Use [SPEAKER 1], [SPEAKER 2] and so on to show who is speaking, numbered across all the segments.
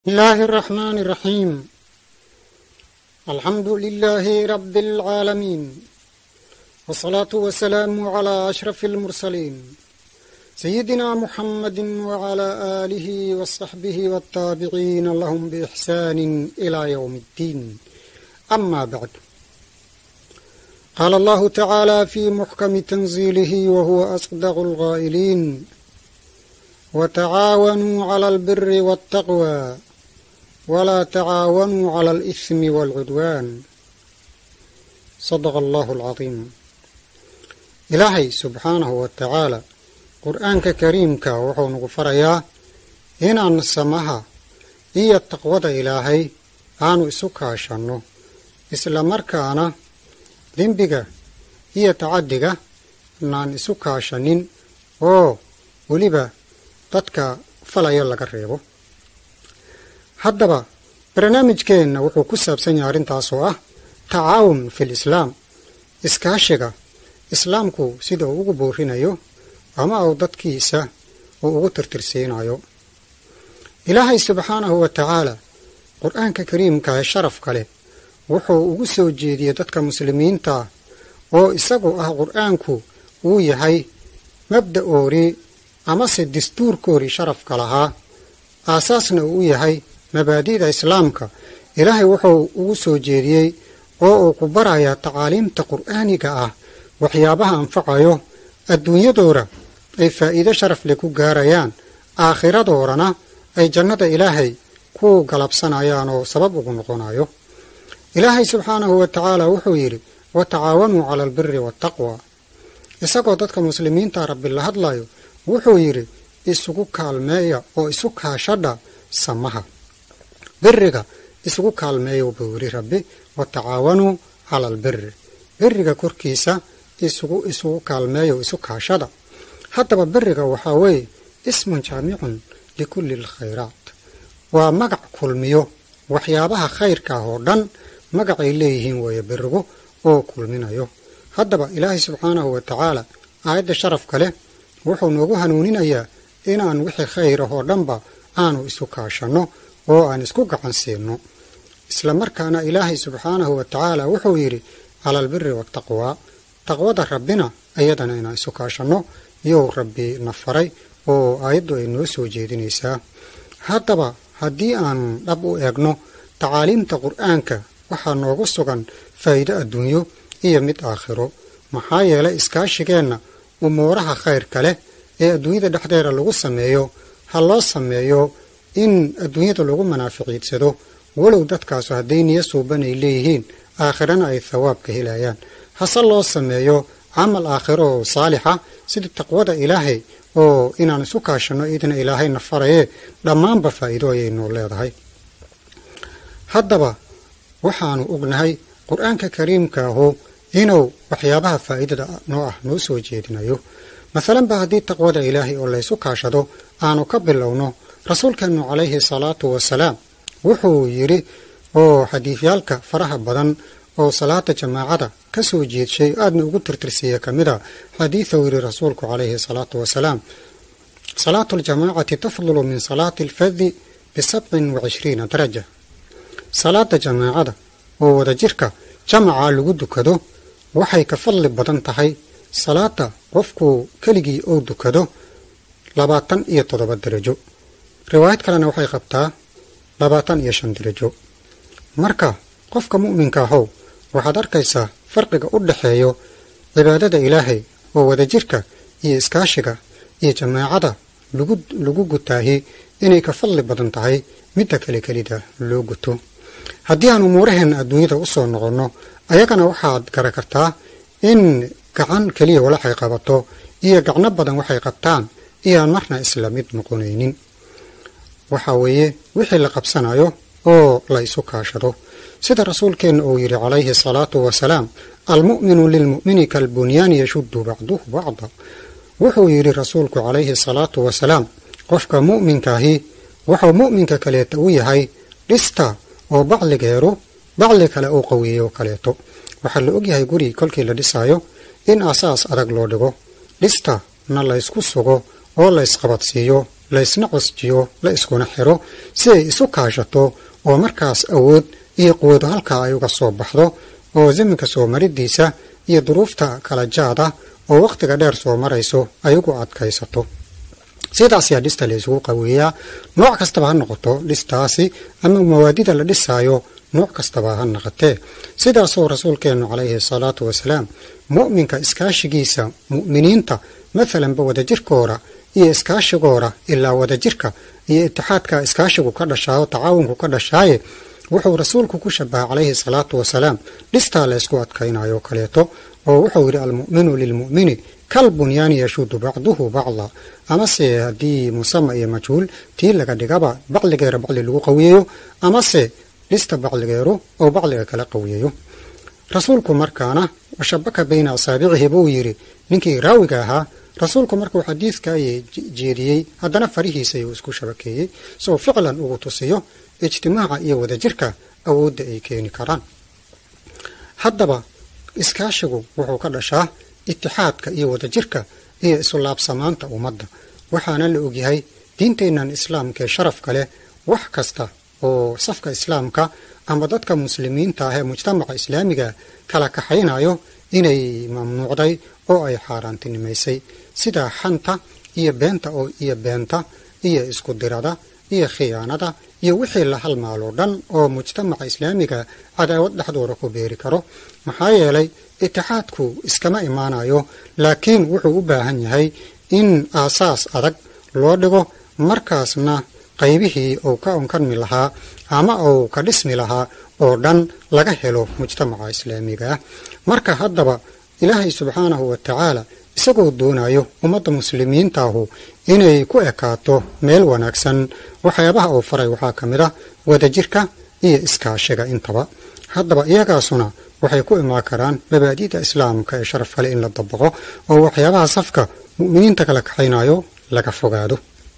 [SPEAKER 1] بسم الله الرحمن الرحيم الحمد لله رب العالمين والصلاة والسلام على أشرف المرسلين سيدنا محمد وعلى آله وصحبه والتابعين لهم بإحسان إلى يوم الدين أما بعد قال الله تعالى في محكم تنزيله وهو أصدق الغائلين وتعاونوا على البر والتقوى ولا تعاونوا على الإثم والعدوان صدق الله العظيم ilaahay subxaanahu wa tacaala qur-aanka kariimka wuxuu nagu farayaa inaan samaha iyo taqwada ilaahay aanu isu kaashanno isla markaana dembiga iyo tacaddiga naan isu kaashanin oo weliba dadka falayo laga reebo haddaba barnaamijkeenna wuxuu ku saabsan yahay arrintaas oo ah tacaawun fil islaam iskaashiga islaamku sida uu ugu boorinayo ama uu dadkiisa uu ugu tirtirsiinayo ilaahay subxaanahu wa tacaala qur-aanka kariimka ee sharafka leh wuxuu ugu soo jeediyey dadka muslimiinta oo isagu ah qur-aanku uu yahay mabda-oodii amase dastuurkoodii sharafka lahaa aasaasna uu u yahay mabaadi'da islaamka ilaahay wuxuu ugu soo jeediyey oo uu ku barayaa tacaaliimta qur'aaniga ah waxyaabaha anfacayo adduunyadooda ay faa'iido sharaf leh ku gaarayaan aakhiradoodana ay jannada ilaahay ku galabsanayaan oo sabab ugu noqonayo ilaahay subxaanahu wa tacaala wuxuu yidhi wa tacaawanuu cala albiri waataqwa isagoo dadka muslimiinta rabbi la hadlayo wuxuu yidhi isugu kaalmeeya oo isu kaashadha samaha biriga isugu kaalmeeya buu yidhi rabbi wa tacaawanuu cala albiri biriga korkiisa isugu isugu kaalmeeya oo isu kaashada haddaba beriga waxaa weeye ismun jaamicun likulli alkhayraat waa magac kulmiyo waxyaabaha khayrka ah oo dhan magacay leeyihiin weeye berigu oo kulminayo haddaba ilaahay subxaanahu wa tacaala aayadda sharafka leh wuxuu noogu hanuuninayaa inaan wixii khayr ah oo dhanba aanu isu kaashanno oo aan isku gacan siinno isla markaana ilaahay subxaanahu wa tacaala wuxuu yidhi cala albiri waataqwaa taqwada rabbina iyadana inaan isu kaashanno iyou rabbi na faray oo aayaddu ay noo soo jeedinaysaa haddaba haddii aanu dhab u eegno tacaaliimta qur'aanka waxaa noogu sugan faa'iido adduunyo iyo mid aakhiro maxaa yeelay iskaashigeenna umuuraha khayrka leh ee adduunyada dhexdeeda lagu sameeyo ha loo sameeyo in adduunyada lagu manaaficiidsado walow dadkaasu hadday niyo suuban ay leeyihiin aakhirana ay thawaabka helayaan hase loo sameeyo camal aakhiro oo saalixa sida taqwada ilaahay oo inaan isu kaashanno idna ilaahayna farayee dhammaanba faa'iido ayay noo leedahay haddaba waxaanu ognahay qur-aanka kariimkaahu inuu waxyaabaha faa'iidada noo ah noo soo jeedinayo masalanba haddii taqwada ilaahay oo laysu kaashado aanu ka bilowno rasuulkeennu calayhi salaatu wasalaam wuxuu yidhi oo xadiidyaalka faraha badan oo salaada jamaacada ka soo jeedshay aadna ugu tirtirsiiya ka mid a xadiiduu yidhi rasuulku calayhi salaatu wasalaam salaatu aljamaacati tafdulu min salaati alfadi bisabcin wa cishriina daraja salaada jamaacada oo wadajirka jamaca lagu dukado waxay ka fadli badan tahay salaada qofku keligii ou dukado labaatan iyo toddoba darajo riwaayad kalena waxay qabtaa labaatan iyo shan darajo marka qofka mu'minka ahow waxaad arkaysaa farqiga u dhexeeyo cibaadada ilaahay oo wadajirka iyo iskaashiga iyo jamaacada lagu lagu gutaahi inay ka fadli badan tahay midda kale kelida loo guto haddii aan umuuraheenna adduunyada u soo noqonno ayagana waxaad gara kartaa in gacan keliya walaxay qabato iyo gacno badan waxay qabtaan iyoaan marna isla mid noqonaynin waxa weeye wixii la qabsanayo oo la isu kaashado sida rasuulkeenna uu yidhi calayhi salaatu wasalaam almu'minu lilmu'mini kalbunyaani yashuddu bacduhu bacda wuxuu yidhi rasuulku calayhi salaatu wasalaam qofka mu'minkaahi wuxuu mu'minka kaleeta u yahay dhista oo bacligeeru bacli kale uu qaweeyo kaleeto waxaa la ogyahay guri kolkii la dhisaayo in asaas adag loo dhigo dhista na laysku sugo oo la ysqabadsiiyo laysna cosjiyo la iskuna xiro si ay isu kaashato oo markaas awood iyo quwado halkaa ay uga soo baxdo oo zaminka soo maridiisa iyo duruufta kala jaada oo wakhtiga dheer soo marayso ay ugu adkaysato sidaas ayaa dhista la isugu qaweeyaa nooc kastaba ha noqoto dhistaasi ama mawaadida la dhisaayo nooc kastaba ha naqatee sidaasoo rasuulkeennu calayhi salaatu wasalaam mu'minka iskaashigiisa mu'miniinta maalanba wadajirkooda iyo iskaashigooda ilaa wadajirka iyo itixaadka iskaashigu ka dhashaayo tacaawunku ka dhashaaye wuxuu rasuulku ku shabaha calayhi salaatu wasalaam dhistaa la ysku adkaynayo kaleeto oo wuxuu yidhi almu'minu lilmu'mini kal bunyaani yashuudu bacduhu bacda amase haddii musama iyo majhuul tii laga dhigaba bacligeera bacli lagu qawiyeeyo amase dhista bacligeeru oo bacliga kala qawiyeeyo rasuulku markaana washabaka bayna asaabicihi buu yidhi ninkii raawiga ahaa rasuulku markuu xadiidka jeediyey haddana farihiisa ayuu isku shabakeeyey soo ficlan ugu tusiyo ijtimaaca iyo wadajirka awoodda ay keeni karaan haddaba iskaashigu wuxuu ka dhashaa itixaadka iyo wadajirka iyo isulaabsamaanta ummadda waxaana la ogyahay diinteennan islaamka ee sharafka leh wax kasta oo safka islaamka ama dadka muslimiinta ah ee mujtamaca islaamiga kala kaxaynayo inay mamnuucday oo ay xaaraantinimaysay sida xanta iyo beenta oo iyo beenta iyo isku dirada iyo khiyaanada iyo wixii la halmaaloo dhan oo mujtamaca islaamiga cadaawad dhexdooda ku beeri karo maxaa yeelay itixaadku iskama imaanayo laakiin wuxuu u baahan yahay in aasaas adag loo dhigo markaasna qaybihii uu ka onkanmi lahaa ama uu ka dhismi lahaa oo dhan laga helo mujtamaca islaamiga ah marka haddaba ilaahay subxaanahu wa tacaala isagoo doonayo ummadda muslimiintaahu inay ku ekaato meel wanaagsan waxyaabaha uu faray waxaa ka mid ah wadajirka iyo iskaashiga intaba haddaba iyagaasuna waxay ku imaan karaan mabaadi'da islaamka ee sharaf kale in la dabaqo oo waxyaabaha safka mu'miniinta kala kaxaynayo laga fogaado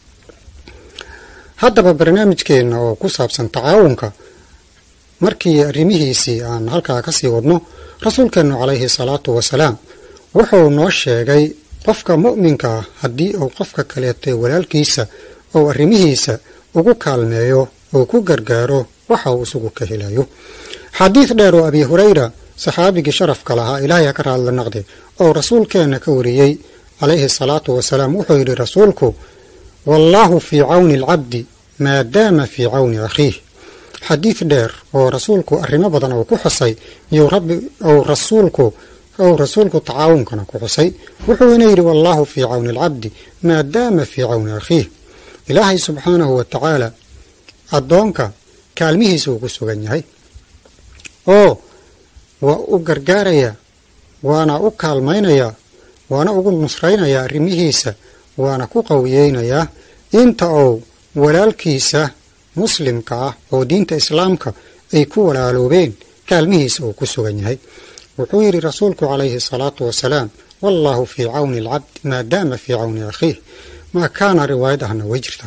[SPEAKER 1] haddaba barnaamijkeenna oo ku saabsan tacaawunka markii arrimihiisii aan halkaa ka sii wadno rasuulkeennu calayhi salaatu wasalaam wuxuu noo sheegay qofka mu'minka ah haddii uu qofka kaleetay walaalkiisa ou arrimihiisa ugu kaalmeeyo oo ku gargaaro waxa uu isugu ka helayo xadiid dheer oo abi hurayra saxaabigii sharafka lahaa ilaahay ha ka raadla naqde oo rasuulkeenna ka wariyey calayhi salaatu wasalaam wuxuu yidhi rasuulku wallaahu fii cawni alcabdi maadaama fii cawni akhiih xadiid dheer oo rasuulku arrimo badan oo ku xusay iyuu rabbi ou rasuulku ou rasuulku tacaawunkana ku xusay wuxuuna yidhi wallaahu fii cawni alcabdi maadaama fii cawni akhiih ilaahay subxaanahu wa tacaala addoonka kaalmihiisa uu ku sugan yahay oo waa u gargaarayaa waana u kaalmaynayaa waana ugu nusraynayaa arrimihiisa waana ku qawiyeynayaa inta uu walaalkiisa muslimka ah oo diinta islaamka ay ku walaaloobeen kaalmihiisa uu ku sugan yahay wuxuu yidhi rasuulku calayhi salaatu wasalaam wallaahu fii cawni alcabdi maadaama fii cawni akhiih maa kaana riwaayad ahna way jirtaa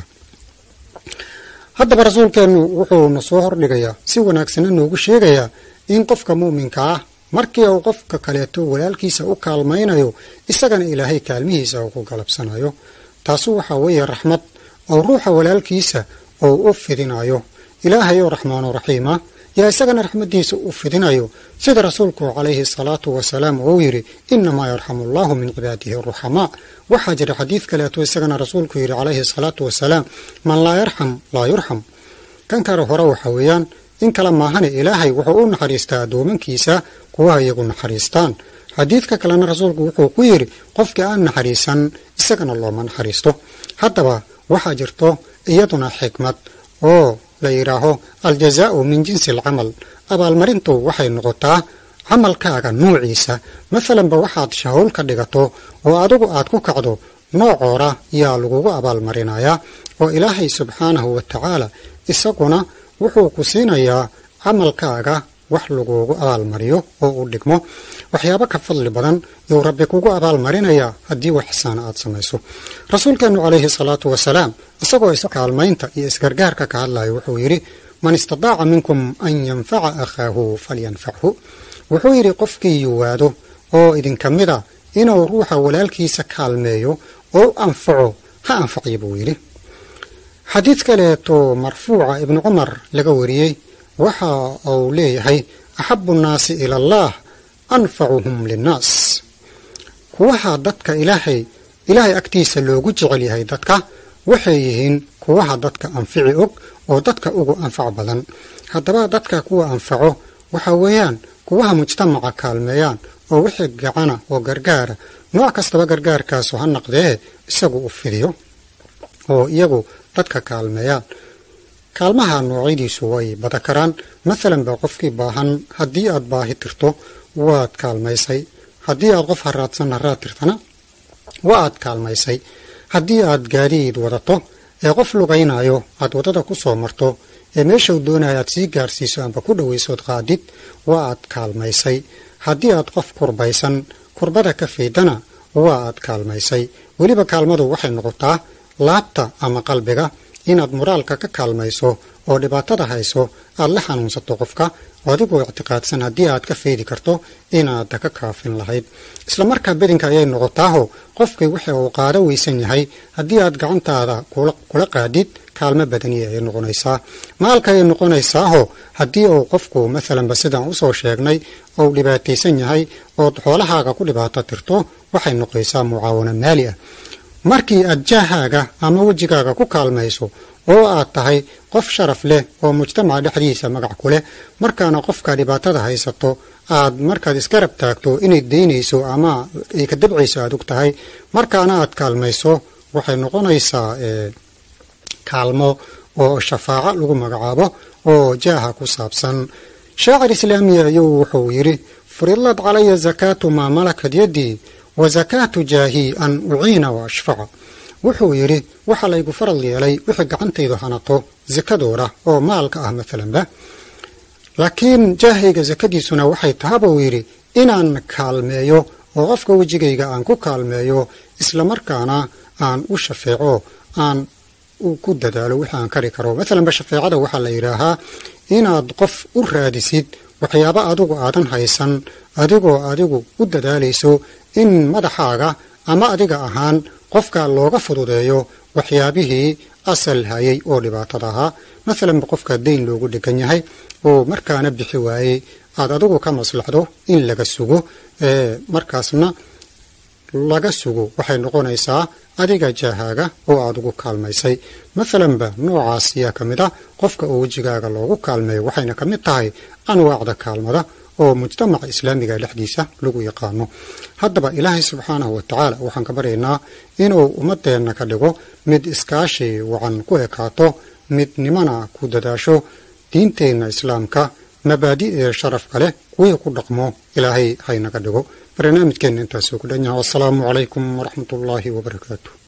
[SPEAKER 1] haddaba rasuulkeennu wuxuu na soo hordhigayaa si wanaagsanna noogu sheegayaa in qofka muuminka ah markii uu qofka kaleeto walaalkiisa u kaalmaynayo isagana ilaahay kaalmihiisa uu ku galabsanayo taasu waxaa weeye raxmad oo ruuxa walaalkiisa uu u fidinayo ilaahay oo raxmaanu raxiima yaa isagana raxmadiisa u fidinayo sida rasuulku calayhi salaatu wasalaam uu yidhi inamaa yarxamu allahu min cibaadihi aruxamaa waxaa jira xadiid kaleeto isagana rasuulku yidhi calayhi salaatu wasalaam man laa yarxam laa yurxam kan kale hore waxa weeyaan in kale maahane ilaahay wuxuu u naxariistaa addoomankiisa kuwa iyagu naxariistaan xadiidka kalena rasuulku wuxuu ku yidhi qofkii aan naxariisan isagana looma naxariisto haddaba waxaa jirto iyaduna xikmad oo la yidhaaho aljazaau min jinsi alcamal abaalmarintu waxay noqotaa camalkaaga nuuciisa masalanba waxaad shahowl ka dhigato oo adigu aad ku kacdo noocoora yaa lagugu abaalmarinayaa oo ilaahay subxaanahu wa tacaala isaguna wuxuu ku siinayaa camalkaaga wax lagugu abaalmariyo oo u dhigmo waxyaabo ka fadli badan yuu rabbi kugu abaalmarinayaa haddii wax ixsaana aad samayso rasuulkeennu calayhi salaatu wasalaam isagoo iskaalmaynta iyo isgargaarka ka hadlaya wuxuu yidhi man istadaaca minkum an yanfaca akhaahu falyanfachu wuxuu yidhi qofkii yuwaado oo idinka mid a inuu ruuxa walaalkiisa kaalmeeyo oo u anfaco ha anfacyo buu yidhi xadiid kaleeto marfuuca ibnu cumar laga wariyey waxa uu leeyahay axabu nnaasi ila allah anfacuhum linnaas kuwaha dadka ilaahay ilaahay agtiisa loogu jecel yahay dadka waxay yihiin kuwaha dadka anfici og oo dadka ugu anfac badan haddaba dadka kuwa anfaco waxa weeyaan kuwaha mujtamaca kaalmeeyaan oo wixii gacana oo gargaara nooc kastaba gargaarkaasu ha naqdee isagu u fidiyo oo iyagu dadka kaalmeeyaan kaalmaha noocyadiisu way bada karaan maalan ba qofkii baahan haddii aad baahi tirto waad kaalmaysay haddii aad qof haraadsan haraad tirtana waa aad kaalmaysay haddii aad gaadiid wadato ee qof lugaynayo aad waddada ku soo marto ee meeshau doonaya aad sii gaarsiiso amba ku dhowaysood qaadid waa aad kaalmaysay haddii aad qof kurbaysan kurbada ka faydana waa aad kaalmaysay weliba kaalmadu waxay noqotaa laabta ama qalbiga inaad moraalka ka kaalmayso oo dhibaatada hayso aad la xanuunsato qofka adigoo ictiqaadsan haddii aad ka faydi karto inaad ka kaafin lahayd isla markaa bedinka ayay noqotaaho qofkii wixii uu qaado weysan yahay haddii aad gacantaada kula qaadid kaalmo badaniya ay noqonaysaa maalka ayay noqonaysaaho haddii uu qofku maalanba sidaan usoo sheegnay uu dhibaataysan yahay ood xoolahaaga ku dhibaato tirto waxay noqonaysaa mucaawano maali ah markii aad jaahaaga ama wejigaaga ku kaalmayso oo aad tahay qof sharaf leh oo mujtamaca dhexdiisa magac ku leh markaana qofka dhibaatada haysato aad markaad isgarab taagto inay daynayso ama ay ka dabcayso aad og tahay markaana aad kaalmayso waxay noqonaysaa kaalmo oo shafaaco lagu magacaabo oo jaaha ku saabsan shaacir islaamiya ayuu wuxuu yidhi furidlad calaya zakaatu maa malakad yaddii wa zakaatu jaahii an uciina wa ashfaca wuxuu yidhi waxaa laygu faral yeelay wixii gacantaydu hanato sakadooda oo maalka ah maalanba laakiin jaahayga sakadiisuna waxay tahaba uu yidhi inaan kaalmeeyo oo qofka wejigayga aan ku kaalmeeyo islamarkaana aan u shafeeco aan ku dadaalo wixii aan kari karo maalanba shafeecada waxaa la yidhaahaa inaad qof u raadisid waxyaabo adigu aadan haysan adigoo adigu u dadaalayso in madaxaaga ama adiga ahaan qofka looga fududeeyo waxyaabihii asal hayay oo dhibaatada ahaa maalanba qofka dayn loogu dhegan yahay oo markaana bixi waayey aad adigu ka maslaxdo in laga sugo markaasna laga sugo waxay noqonaysaa adiga jaahaaga oo aad ugu kaalmaysay maalanba noocaas ayaa ka mid ah qofka oo wejigaaga loogu kaalmeeyo waxayna ka mid tahay anwaacda kaalmada oo mujtamaca islaamiga dhexdiisa lagu yaqaano haddaba ilaahay subxaanahu wa tacaala waxaan ka baryaynaa inuu ummadeenna ka dhigo mid iskaashi wacan ku ekaato midnimana ku dadaasho diinteenna islaamka mabaadi'ee sharafka leh kuwii ku dhaqmo ilaahay haynaga dhigo barnaamijkeenna intaasuu ku dhan yahay wassalaamu calaykum waraxmat ullaahi wabarakaatu